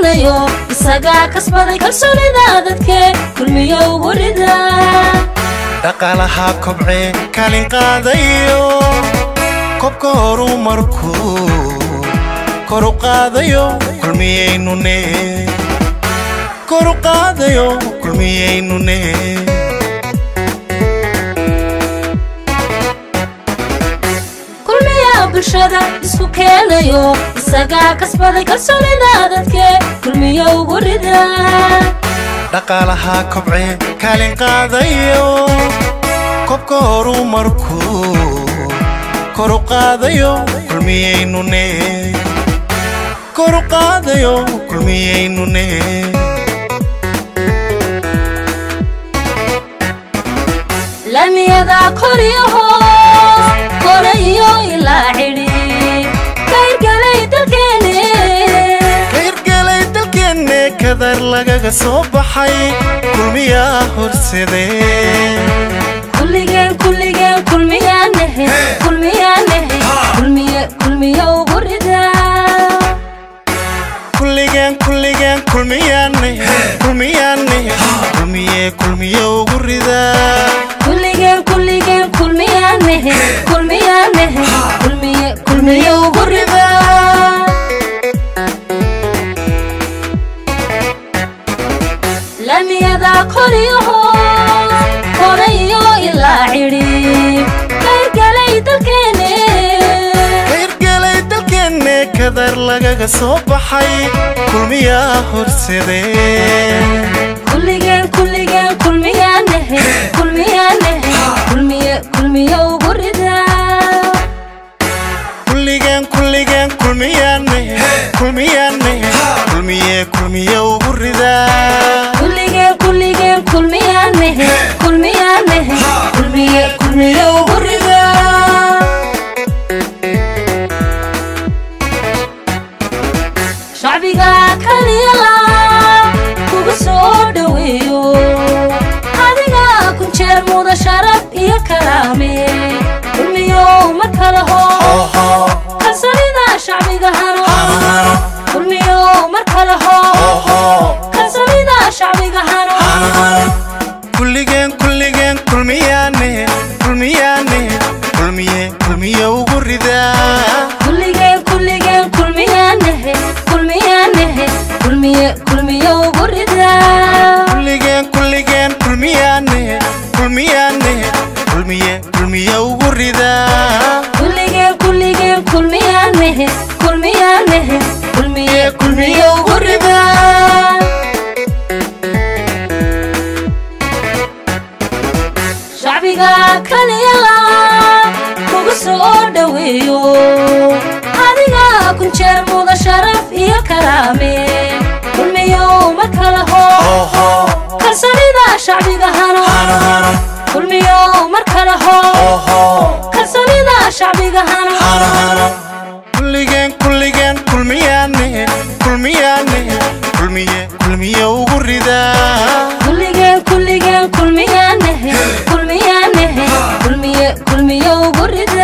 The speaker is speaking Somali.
keenayo isagaa kasbaday kalsoonida dadkee kulmiyo ugu rida dhaqaalaha kobcee kaalin qaadayo kobka horu markuu koru qaadayo kulmiyaynune koru qaadayo kulmiyaynune kulmiya bulshada isku keenayo isagaa kasbaday kalsoonida dadkee kulmiyo ugu rida dhaqaalaha kobcee kaalin qaadayo kobka horu markuu koru qaadayo kulmiyaynune koru qaadayo kulmiyaynune lamiyada koriyo hoos kore iyo ilaa cidhi kayrgalay dalkeene kayrgalay dalkeenne kadar lagaga soo baxay kulmiyaa horsadee kulligeen kulligeen kulmiyaanahe kulmiyaanahe kulmiye kulmiye ugu rida kulligeen kulligeen kulmiyaane kulmiyaane kulmiye kulmiye ugu ridaa kulligeen kulligeen kulmiyaanahe kulmiyaanahe kulmiye kulmiye ugu rida lamiyada koriyo hoos kore iyo ilaa cidhi kayrgalay dalkeene kayrgalay dalkeenne kadar lagaga soo baxay kulmiyaa horsadee kulligeen kulligeen kulmiyaanahe kulmiyaanahe kulmiye kulmiye ugu rida kulligeen kulligeen kulmiyaane kulmiyaane kulmiye kulmiye ugu ridaa kulligeen kulligeen kulmiyaanahe kulmiyaanahe kulmiye kulmiye ugu rida shacbiga kaliyala kugu soo dhoweeyo adiga kun jeer muda sharaf iyo karaame kulmiyo mar kale hoo kalsoonida shacbiga hano kulmiyo mar kale hoo kalsoonida shacbiga hano kulligeen kulligeen kulmiyaane kulmiyaane kulmiye kulmiye ugu ridaa kulligeen kulligeen kulmiyaanahe kulmiyaanahe kulmiye kulmiye ugu rida kulligeen kulligeen kulmiyaane kulmiyaane kulmiye kulmiye ugu ridaa kulligeen kulligeen kulmiyaanahe kulmiyaanahe kulmiye kulmiye ugu rida shacbiga kaliyala kugu soo dhoweeyo adiga kun jeer muda sharaf iyo karaame kulmiyo mar kale hoo kalsoonida shacbiga hano kulmiyo mar kale hoo kalsoonida shacbiga hano kulligeen kulligeen kulmiyaane kulmiyaane kulmiye kulmiye ugu ridaa kulligeen kulligeen kulmiyaanahe kulmiyaanahe kulmiye kulmiye ugu rida